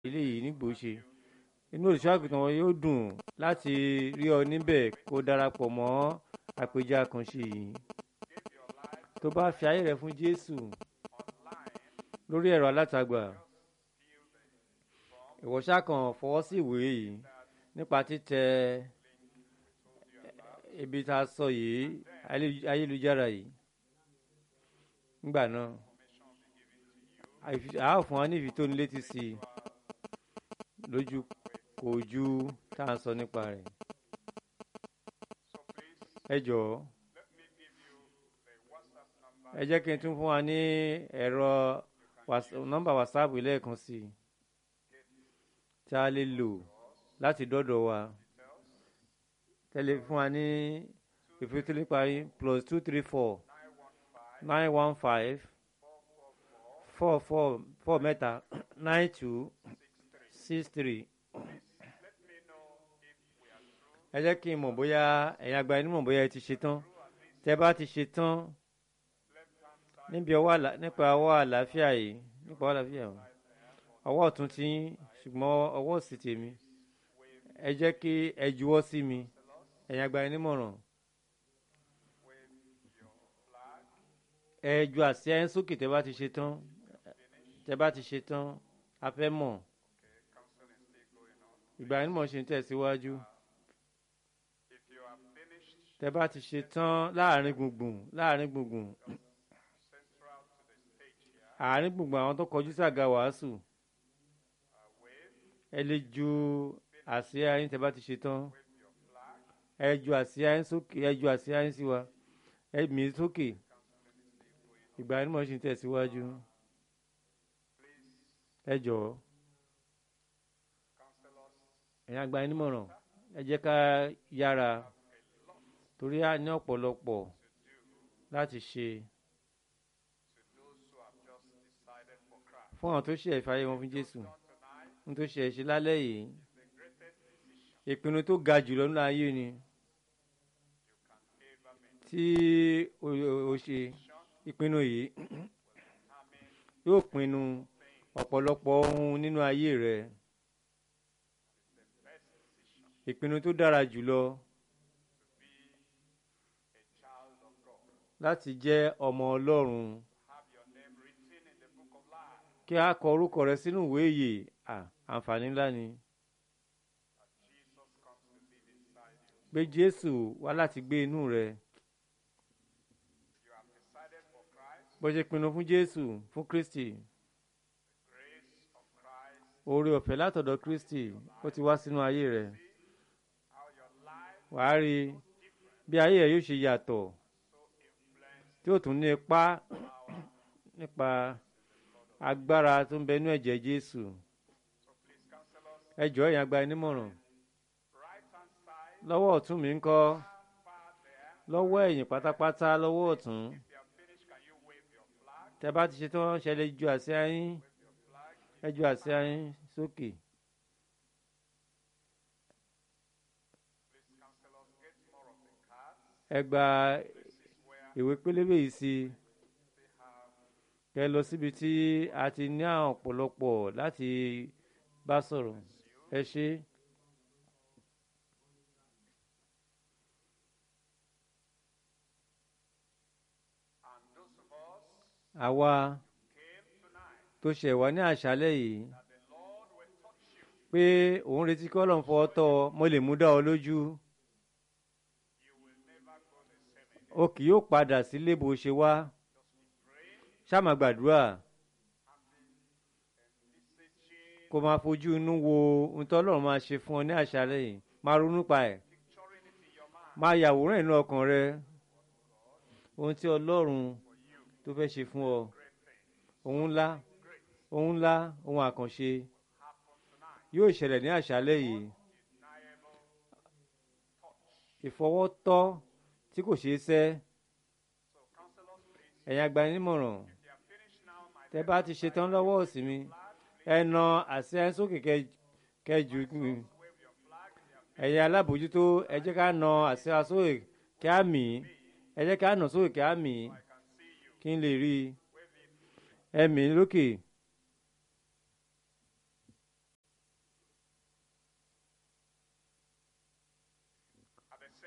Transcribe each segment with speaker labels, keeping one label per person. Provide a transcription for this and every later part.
Speaker 1: eléyìí nígbò ṣe inú olùṣọ́ àgùntàn wọn yóò dùn láti rí ọ níbẹ̀ kó darapọ̀ mọ́ àpèjẹ àkànṣe yìí tó bá fi ayé rẹ fún Jésù lórí ẹ̀rọ alátagbà ìwọ ṣáà kàn fọwọ́ sí ìwé yìí nípa títẹ ibi tá a sọ yìí ayélujára yìí nígbà náà a ó fún wa ní ìfitónilétí sí i lójú kò ju tá a sọ nípa rẹ̀ ẹ jọ̀ọ́ ẹ jẹ́ kí n tún fún wa ní ẹ̀rọ nọ́mbà whatsapp lẹ́ẹ̀kan sí i tí a lè lò láti dọ́dọ̀ wa tẹ́lẹ̀ fún wa ní ìfitóniléparí plus two three four nine one five four four four mẹ́ta nine two six three ẹ jẹ́ kí n mọ̀ bóyá ẹ̀yin àgbà ẹni mọ̀ bóyá ẹ ti ṣe tán tẹ́ bá ti ṣe tán níbi ọwọ́ nípa ọwọ́ àlàáfíà yìí nípa ọwọ́ àlàáfíà yìí ọwọ́ ọ̀tún ti yín ṣùgbọ́n ọwọ́ òsì tèmi ẹ jẹ́ kí ẹ juwọ́ sí mi ẹ̀yin àgbà ẹni mọ̀ràn ẹ ju àsíá yín sókè tẹ́ bá ti ṣe tán tẹ́ bá ti ṣe tán a fẹ́ mọ̀ ìgbà ẹni mọ̀ ṣe ń tẹ̀síwájú tẹ́ bá ti ṣe tán láàrin gbùngbùn láàrin gbùngbùn àárín gbùngbùn àwọn tó kọjú sí àga wàásù ẹ lè ju àsíá yín tẹ́ bá ti ṣe tán ẹ ju àsíá yín sókè ẹ ju àsíá yín sí wa ẹ mì í sókè ìgbà ẹni mọ̀ ṣe ń tẹ̀síwájú ẹ jọ̀ọ́ ẹ̀yin àgbà ẹni mọ̀ràn ẹ jẹ́ ká yára torí a ní ọ̀pọ̀lọpọ̀ láti ṣe fún àwọn tó ṣe ìfàyè wọn fún Jésù fún tó ṣe ẹ̀ṣẹ̀ lálẹ́ yìí ìpinnu tó ga jùlọ nínú ayé ni tí o ṣe ìpinnu yìí yóò pinnu ọ̀pọ̀lọpọ̀ ohun nínú ayé rẹ ìpinnu tó dára jùlọ. láti jẹ́ ọmọ Ọlọ́run kí a kọ orúkọ rẹ sínú ìwé ìyè àǹfààní ńlá ni pé Jésù wá láti gbé inú rẹ bó ṣe pinnu fún Jésù fún Kristi oore ọ̀fẹ́ látọ̀dọ̀ Kristi ó ti wá sínú ayé rẹ wàá rí bí ayé rẹ yóò ṣe yàtọ̀ tí ó tún ní ipá nípa agbára tó ń bẹ nínú ẹ̀jẹ̀ Jésù ẹ jọ̀ọ́ ẹ̀yin àgbà ẹnímọ̀ràn lọ́wọ́ ọ̀tún mi ń kọ́ lọ́wọ́ ẹ̀yìn pátápátá lọ́wọ́ ọ̀tún tẹ́ bá ti ṣe tán ṣe lè ju àsíá yín ẹ ju àsíá yín sókè. ẹ gba ìwé pélébé yìí sí kẹ lọ síbi tí a ti ní àwọn ọ̀pọ̀lọpọ̀ láti bá sọ̀rọ̀ ẹ ṣe. àwa tó ṣẹ̀ wá ní àṣálẹ́ yìí pé òun retí kí Ọlọ́run fọwọ́ tọ́ ọ mo lè mú dá ọ lójú o kì yóò padà sílé bó ṣe wá ṣá máa gbàdúrà kó máa fojú inú wo ohun tó Ọlọ́run máa ṣe fún ọ ní àṣálẹ́ yìí máa ronú pa ẹ̀ máa yàwòrán inú ọkàn rẹ ohun tí Ọlọ́run tó fẹ́ ṣe fún ọ ohun ńlá ohun ńlá ohun àkànṣe yóò ṣẹlẹ̀ ní àṣálẹ́ yìí ìfọwọ́tọ́ tí kò ṣeé sẹ́ ẹ̀yin agbanímọ̀ràn tẹ́ bá ti ṣetán lọ́wọ́ òsì mi ẹ na àṣẹ sókè kẹjù mi ẹ̀yin alábòjútó ẹ jẹ́ ká na àṣẹ sókè kí á mì í ẹ jẹ́ ká nà sókè kí á mì í kí n lè rí i ẹ mì í lókè.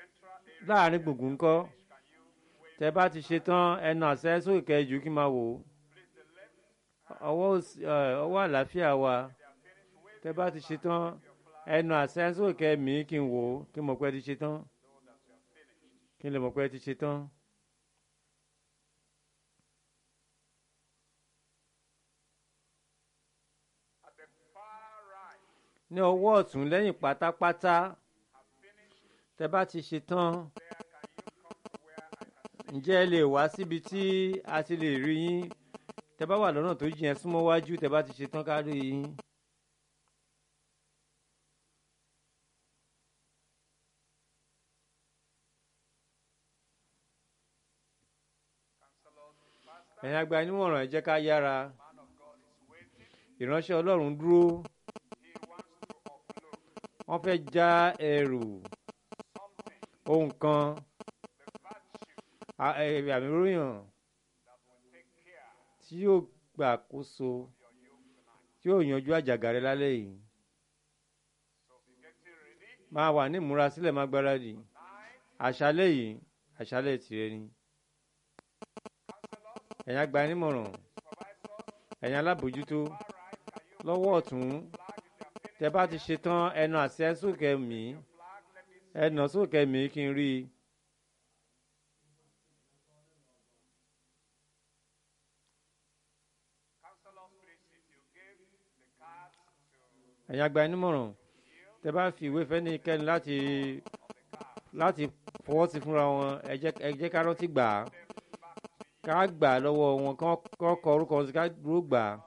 Speaker 1: láàrin gbùngbùn ńkọ́ tẹ bá ti ṣe tán ẹnu àṣẹ sókè kẹjù kí n máa wò ó ọwọ́ òsì- ẹ, ọwọ́ àlàáfíà wa tẹ bá ti ṣe tán ẹnu àṣẹ sókè kẹmí kí n wò ó kí n mọ̀ pé ẹ ti ṣe tán kí n lè mọ̀ pé ẹ ti ṣe tán. ní ọwọ́ ọ̀tún lẹ́yìn pátápátá tẹ bá ti ṣe tán ǹjẹ́ ẹ lè wá síbi tí a ti lè rí yín tẹ bá wà lọ́nà tó jìn ẹ́ súnmọ́ wájú tẹ bá ti ṣe tán ká rí yín. ẹ̀yin àgbà nímọ̀ràn ẹ jẹ́ ká yára ìránṣẹ́ ọlọ́run dúró wọ́n fẹ́ já ẹrù ohun kan a- ẹ- àmì ròyìn tí yóò gbàkóso tí yóò yanjú àjàgà rẹ lálẹ́ yìí máa wà ní ìmúrasílẹ̀ má gbáradì àṣálẹ́ yìí àṣálẹ́ tìrẹ ni ẹ̀yin àgbà nímọ̀ràn ẹ̀yin alábòjútó lọ́wọ́ ọ̀tún tẹ bá ti ṣe tán ẹnu àṣẹ sókè mí ẹnà sókè mí kí n rí i. ẹ̀yin àgbà nímọ̀ràn tẹ bá fi ìwé fẹ́nikẹ́ni láti láti fọwọ́ sí fúnra wọn ẹ jẹ́ ẹ jẹ́ ká rántí gbà á ká gbà á lọ́wọ́ wọn kán kán kọ orúkọ wọn sí ká dúró gbà á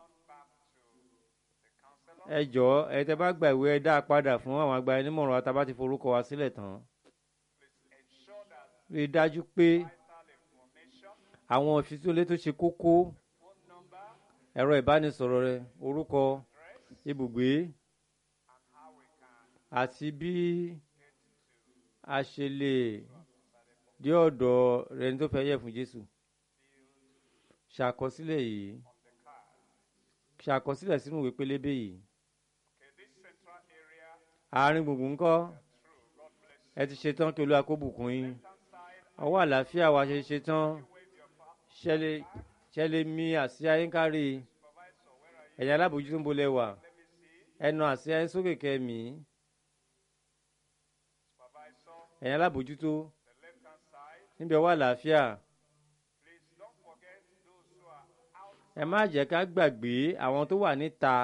Speaker 1: ẹ jọ̀ọ́ ẹ tẹ bá gba ìwé ẹ dá a padà fún àwọn àgbà nímọ̀ràn àtàbá ti forúkọ wa sílẹ̀ tán rí i dájú pé àwọn ìfisílẹ tó ṣe kókó ẹ̀rọ ìbánisọ̀rọ̀ rẹ orúkọ ibùgbé àti bí a ṣe lè dé ọ̀dọ̀ rẹ ní tó fẹ́ yẹ fún Jésù ṣàkọsílẹ̀ yìí ṣàkọsílẹ̀ sínú ìwé pélébé yìí àárín gbùngbùn ńkọ́ ẹ ti ṣetán kí Olúwa kó bùkún yín ọwọ́ àlàáfíà wa ṣe ṣetán ṣẹlẹ̀ ṣẹlẹ̀ mi àsíá yín kárí ẹ̀yin alábòójútó ń bolẹ̀ wà ẹnu àsíá yín sókè kẹ́mi ẹ̀yin alábòójútó níbi ọwọ́ àlàáfíà ẹ má jẹ́ ká gbàgbé àwọn tó wà níta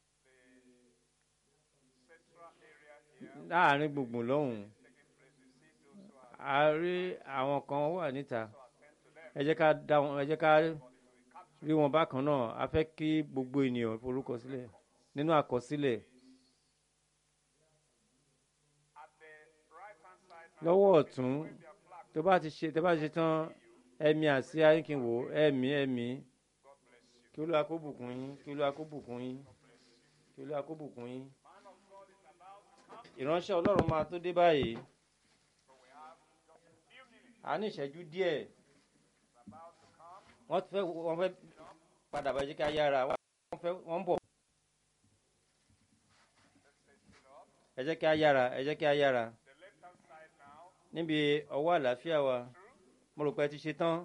Speaker 1: láàrin gbùngbùn lọ́hùn a rí àwọn kan wà níta ẹ jẹ́ ká dá wọn ẹ jẹ́ ká rí wọn bákan náà a fẹ́ kí gbogbo ènìyàn forúkọ sílẹ̀ nínú àkọsílẹ̀ lọ́wọ́ ọ̀tún tó bá ti ṣe tó bá ti ṣe tán ẹ̀mí àsíá yín kí n wò ẹ̀mí ẹ̀mí kí Olúwa kó bùkún yín kí Olúwa kó bùkún yín kí Olúwa kó bùkún yín ìránṣẹ́ Ọlọ́run máa tó dé báyìí a ní ìṣẹ́jú díẹ̀ wọ́n fẹ́ wọ́n fẹ́ padà bá jẹ́ ká yára wọ́n fẹ́ wọ́n ń bọ̀ ẹ jẹ́ ká yára ẹ jẹ́ ká yára níbi ọwọ́ àlàáfíà wa mo rò pé ẹ ti ṣe tán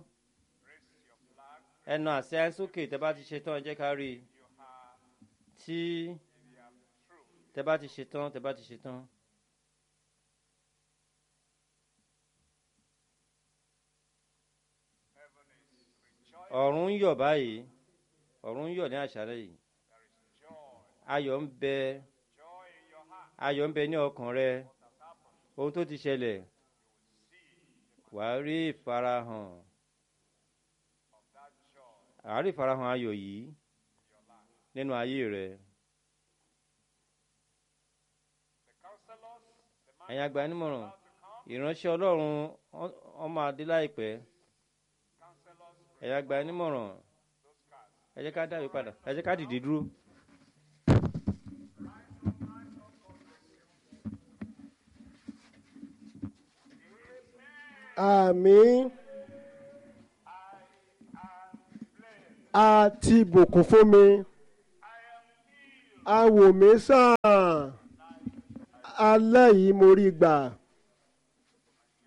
Speaker 1: ẹnu àṣẹ sókè tẹ bá ti ṣe tán ẹ jẹ́ ká rí i tí tẹ bá ti ṣe tán tẹ bá ti ṣe tán. ọ̀run ń yọ̀ báyìí ọ̀run ń yọ̀ ní àṣálẹ́ yìí ayọ̀ ń bẹ ayọ̀ ń bẹ ní ọkàn rẹ ohun tó ti ṣẹlẹ̀ wàá rí ìfarahàn wàá rí ìfarahàn ayọ̀ yìí nínú ayé rẹ. ẹ̀yin àgbà nímọ̀ràn ìránṣẹ́ ọlọ́run ọmọ adé láìpẹ́ ẹ̀yin àgbà nímọ̀ràn ẹ jẹ́ ká dáwé padà ẹ jẹ́ ká dìde dúró.
Speaker 2: àmín a ti bùkún fún mi a wò mí sàn alẹ́ yìí mo rí gbà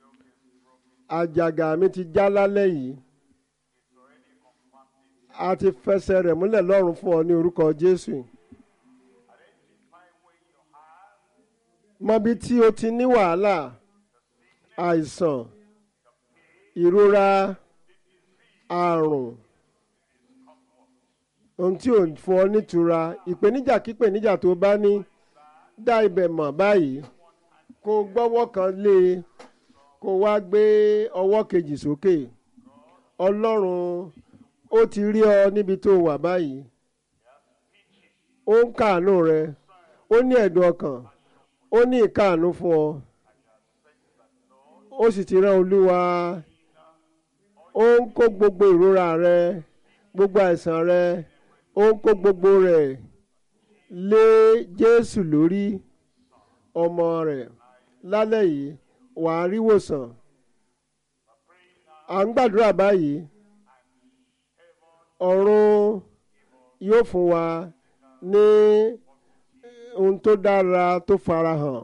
Speaker 2: àjàgà mi ti já lálẹ́ yìí a ti fẹsẹ̀ rẹ̀ múlẹ̀ lọ́rùn fún ọ ní orúkọ Jésù mọbi tí o ti ní wàhálà àìsàn ìrora àrùn ohun tí ò fún ọ nítura ìpèníjà kípèníjà tó bá ní dá ibẹ̀ mọ̀ báyìí kó o gbọ́wọ́ kan lé e kó o wá gbé ọwọ́ kejì sókè ọlọ́run ó ti rí ọ níbi tó wà báyìí ó ń káàánú rẹ ó ní ẹ̀dùn ọkàn ó ní ìkáàánú fún ọ ó sì ti rán olúwa ó ń kó gbogbo ìrora rẹ gbogbo àìsàn rẹ ó ń kó gbogbo rẹ̀ lé Jésù lórí ọmọ rẹ̀ lálẹ́ yìí wà á rí wòsàn à ń gbàdúrà báyìí ọ̀run yóò fún wa ní ohun tó dára tó farahàn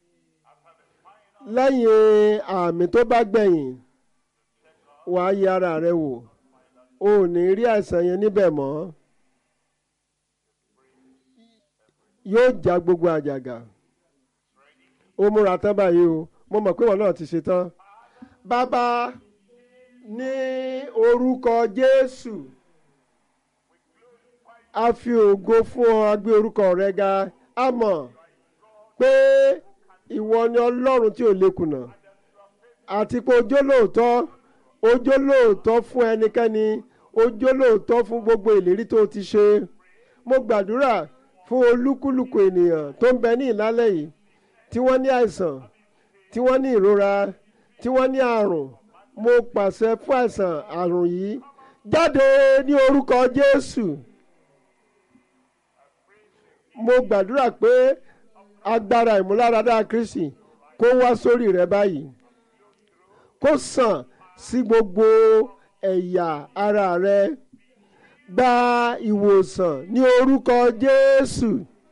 Speaker 2: lẹ́yìn àmì tó bá gbẹ̀yìn wà á yẹ ara rẹ wò o ò ní rí àìsàn yẹn níbẹ̀ mọ́ yóò já gbogbo àjàgà ó múra tán báyìí o mo mọ̀ pé wọn náà ti ṣe tán bàbá ní orúkọ Jésù a fi ògo fún ọ a gbé orúkọ rẹ ga a mọ̀ pé ìwọ ni Ọlọ́run tí ò lè kùnà àti pé ojó lóòótọ́ ojó lóòótọ́ fún ẹnikẹ́ni ojó lóòótọ́ fún gbogbo ìlérí tó ti ṣe mo gbàdúrà fún olúkúlùkù ènìyàn tó ń bẹ ní ìlálẹ̀ yìí tí wọ́n ní àìsàn tí wọ́n ní ìrora tí wọ́n ní àrùn mo pàṣẹ fún àìsàn àrùn yìí jáde ní orúkọ Jésù mo gbàdúrà pé agbára ìmúláradá Kristi kó wá sórí rẹ báyìí kó sàn sí gbogbo ẹ̀yà ara rẹ gba ìwòsàn ní orúkọ Jésù.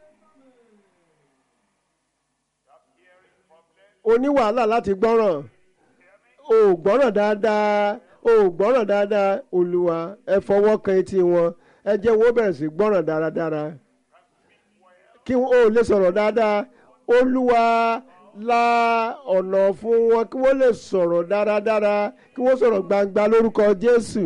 Speaker 2: o ní wàhálà láti gbọ́ràn o ò gbọ́ràn dáadáa o ò gbọ́ràn dáadáa Olúwa ẹ fọwọ́ kan etí wọn ẹ jẹ́ wọ́n bẹ̀rẹ̀ sí gbọ́ràn dáradára kí o lè sọ̀rọ̀ dáadáa Olúwa la ọ̀nà fún wọn kí wọ́n lè sọ̀rọ̀ dáradára kí wọ́n sọ̀rọ̀ gbangba lórúkọ Jésù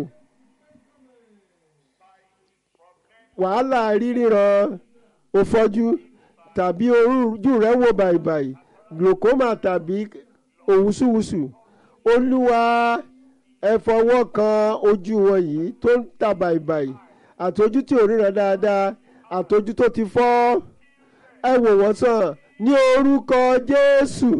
Speaker 2: wàhálà ríríran òfọ́jú tàbí ojú rẹ̀ wò bàìbàì glaucoma tàbí òwúsùwùsù olúwa ẹ fọwọ́ kan ojú wọn yìí tó ń ta bàìbàì àtọ́jú tí ò ríran dáadáa àtọ́jú tó ti fọ́ ẹ wò wọ́n sàn ní orúkọ Jésù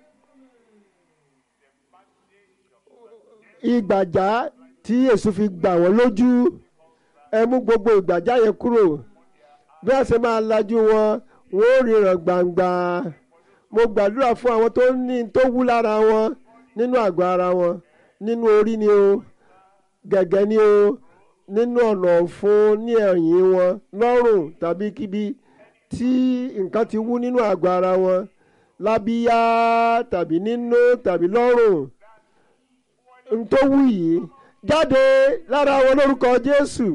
Speaker 2: ìgbàjá tí Èṣù fi gbà wọ́n lójú ẹ mú gbogbo ìgbàjá yẹn kúrò bí wọ́n ṣe máa lajú wọn wọ́n ó ríran gbangba mo gbàdúrà fún àwọn tó ní tó wú lára wọn nínú àgọ́ ara wọn nínú orí ni o gẹ̀gẹ́ ni o nínú ọ̀nà ọ̀fun ní ẹ̀yìn wọn lọ́rùn tàbí kíbi tí nǹkan ti wú nínú àgọ́ ara wọn lábíyá tàbí nínú tàbí lọ́rùn n tó wú yìí jáde lára wọn lórúkọ Jésù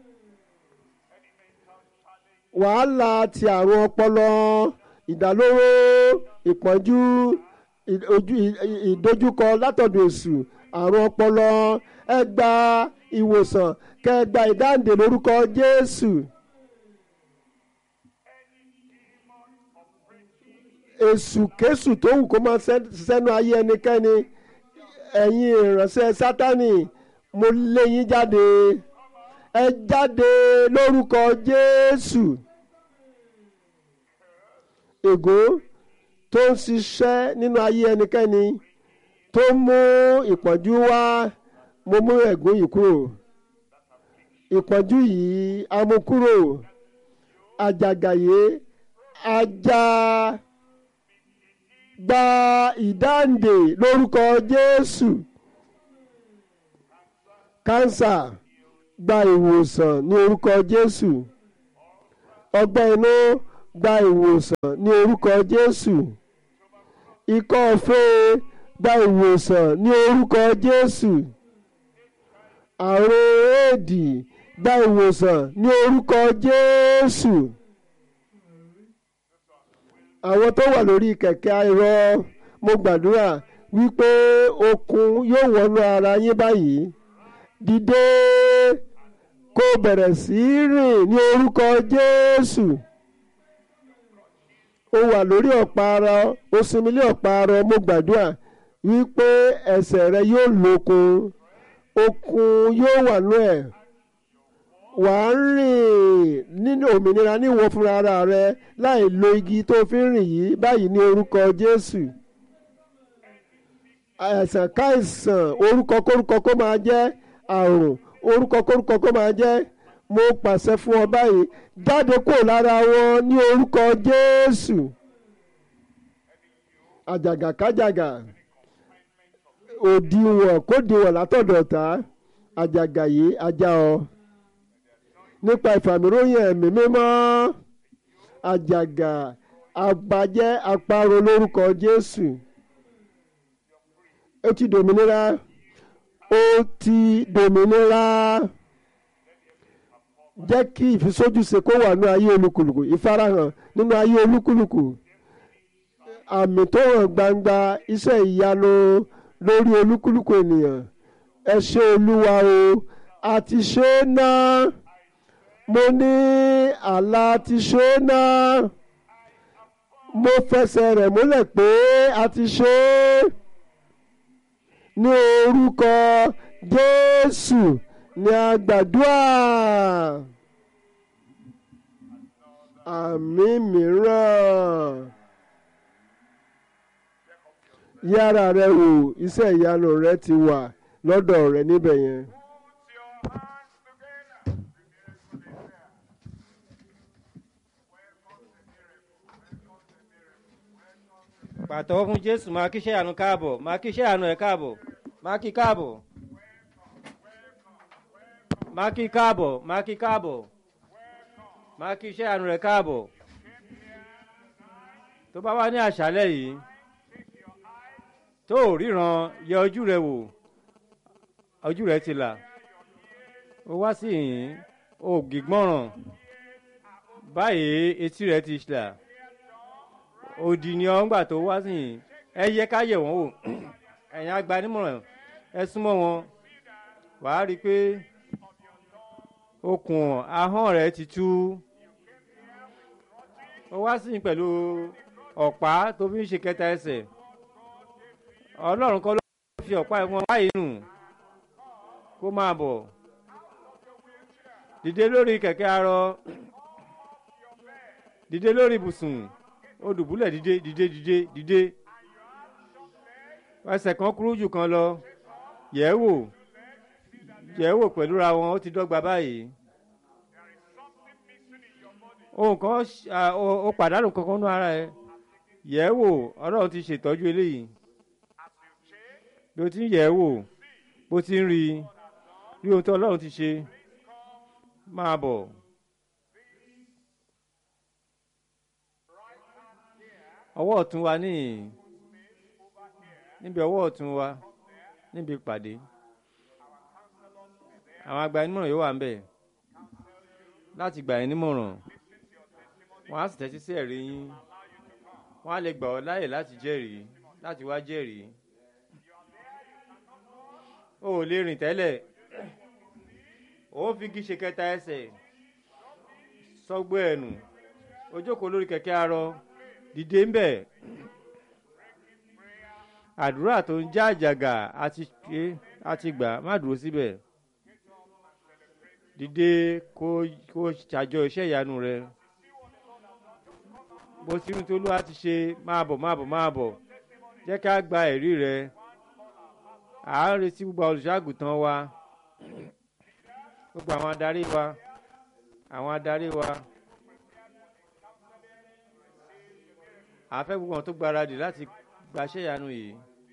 Speaker 2: wàhálà ti àrùn ọpọlọ ìdálóró ìpọ́njú ìdojúkọ látọ̀dọ̀ èṣù àrùn ọpọlọ ẹ gba ìwòsàn kẹ ẹ gba ìdáǹdè lórúkọ Jésù. èṣù kéṣù tó wù kó máa sẹ́nu ayé ẹnikẹ́ni ẹ̀yin ìránṣẹ́ sátánì mo lé yín jáde ẹ jáde lórúkọ Jésù ègò tó ń ṣiṣẹ́ nínú ayé ẹnikẹ́ni tó mú ìpọ́njú wá mo mú ẹ̀gún yìí kúrò ìpọ́njú yìí a mú kúrò àjàgàyé ajá gba ìdáǹdè lórúkọ Jésù kánsà gba ìwòsàn ní orúkọ Jésù ọgbẹ́ inú gba ìwòsàn ní orúkọ Jésù ikọ́ ọ̀fẹ́ gba ìwòsàn ní orúkọ Jésù àrùn éèdì gba ìwòsàn ní orúkọ Jésù àwọn tó wà lórí kẹ̀kẹ́ ayọ̀ mo gbàdúrà wípé okun yóò wọnú ara yín báyìí dìde kó bẹ̀rẹ̀ sí í rìn ní orúkọ Jésù ó wà lórí ọ̀pá ara ó sinmi lé ọ̀pá ara mo gbàdúrà wípé ẹsẹ̀ rẹ yóò lókun okun yóò wà nú ẹ̀ wà á rìn nínú òmìnira níwọ fúnra ara rẹ láì lo igi tó fi ń rìn yìí báyìí ní orúkọ Jésù àìsàn káìsàn orúkọ kórúkọ kó máa jẹ́ àrùn orúkọ kórúkọ kó máa jẹ́ mo pàṣẹ fún ọ báyìí jáde kúrò lára wọn ní orúkọ Jésù àjàgà kájàgà òdiwọ̀n kódiwọ̀n látọ̀dọ̀ ta àjàgà yìí ajá ọ nípa ìfàmìróyìn ẹ̀mí mímọ́ àjàgà àgbàjẹ́ àparò lórúkọ Jésù ó ti dòmìnira ó ti dòmìnira jẹ́ kí ìfisójúṣe kó wà nínú ayé olúkúlùkù ìfarahàn nínú ayé olúkúlùkù àmì tó hàn gbangba iṣẹ́ ìyanu lórí olúkúlùkù ènìyàn ẹ ṣé olúwa o a ti ṣe é náà mo ní àlá ti ṣe é náà mo fẹsẹ̀ rẹ̀ múlẹ̀ pé a ti ṣe é ní orúkọ Jésù ní a gbàdúrà àmì mìíràn yára rẹ wò iṣẹ́ ìyanu rẹ ti wà lọ́dọ̀ rẹ níbẹ̀ yẹn.
Speaker 1: pàtẹ́wọ́ fún jésù máa kí iṣẹ́ àánú káàbọ̀ máa kí iṣẹ́ àánú ẹ̀ káàbọ̀ máa kí káàbọ̀ máa kí káàbọ̀ máa kí káàbọ̀ máa kí iṣẹ́ àánú rẹ̀ káàbọ̀ tó bá wá ní àṣálẹ́ yìí tó ò ríran yẹ ojú rẹ wò ojú rẹ ti là ó wá sí yìí ó gbígbọ́ràn báyìí etí rẹ ti là òdì ni ọ ńgbà tó wá sí yìí ẹ yẹ ká yẹ̀ wọ́n wò ẹ̀yin agbanímọ̀ràn ẹ súnmọ́ wọn wàá rí i pé okùn ahọ́n rẹ̀ ti tú ó wá sí yìí pẹ̀lú ọ̀pá tó fi ń ṣe kẹta ẹsẹ̀ ọlọ́run kọ́ ló fi ọ̀pá ẹ̀fọn báyìí nù kó máa bọ̀ dìde lórí kẹ̀kẹ́ arọ dìde lórí ibùsùn ó dùbúlẹ̀ dìde dìde dìde dìde ẹsẹ̀ kan kúrú jù kan lọ yẹ̀ wò yẹ̀ wò pẹ̀lú ra wọn ó ti dọ́gba báyìí ohun kan ó pàdánù kankan nú ara ẹ yẹ̀ wò ọlọ́run ti ṣètọ́jú eléyìí bí o ti ń yẹ̀ wò bó ti ń rí rí ohun tí ọlọ́run ti ṣe máa bọ̀. ọwọ́ ọ̀tún wa níyìn níbi ọwọ́ ọ̀tún wa níbi ìpàdé àwọn agbanimọ̀ràn yóò wà ń bẹ̀ láti gbà yín nímọ̀ràn wọ́n á sì tẹ́tí sí ẹ̀rí yín wọ́n á lè gbà ọ́ láyè láti jẹ́rìí láti wá jẹ́rìí o ò lè rìn tẹ́lẹ̀ ó ń fi gíṣe kẹta ẹsẹ̀ sọ́gbó ẹ̀nù ó jókòó lórí kẹ̀kẹ́ arọ dìde ń bẹ̀ àdúrà tó ń já àjàgà àti ṣe àti gbà má dúró síbẹ̀ dìde kó kó ṣàjọ iṣẹ́ ìyanu rẹ bó ti rí tolúwa ti ṣe máa bọ̀ máa bọ̀ máa bọ̀ jẹ́ ká gba ẹ̀rí rẹ à ń retí gbogbo olùṣọ́àgùtàn wa gbogbo àwọn adarí wa àwọn adarí wa à ń fẹ́ gbogbo àwọn tó gbáradì láti gbaṣẹ́ ìyanu yìí.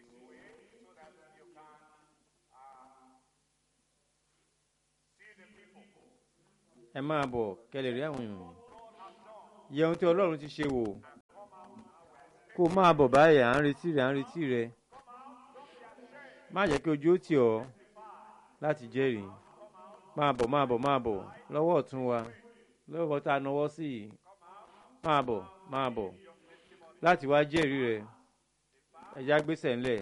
Speaker 1: ẹ máa bọ̀ kẹlẹ̀ rí àwọn èèyàn yẹ ohun tí ọlọ́run ti ṣe wò kó máa bọ̀ báyìí à ń retí rẹ̀ à ń retí rẹ̀ má jẹ́ kí ojú ó tì ọ́ láti jẹ́rìí máa bọ̀ máa bọ̀ máa bọ̀ lọ́wọ́ ọ̀tún wa lọ́wọ́ tá a nawọ́ sí yìí máa bọ̀ máa bọ̀ láti wá jẹ́rìí rẹ̀ ẹ̀já gbèsè ńlẹ̀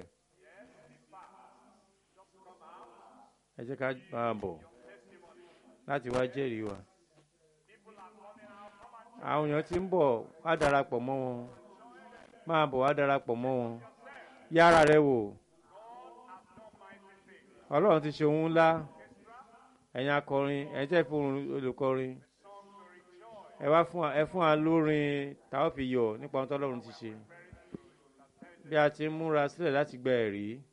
Speaker 1: ẹ jẹ́ ká máa bọ̀ láti wá jẹ́rìí wa àwọn èèyàn ti ń bọ̀ wá darapọ̀ mọ́ wọn máa bọ̀ wá darapọ̀ mọ́ wọn yára rẹ wò ọlọ́run ti ṣe ohun ńlá ẹ̀yin akọrin ẹ̀yin tẹ́ fún olùkọrin ẹ wá fún ẹ fún wa lórin táwọn fi yọ̀ nípa ohun tọ́lọ́run ti ṣe bí a ti ń múra sílẹ̀ láti gba ẹ̀rí.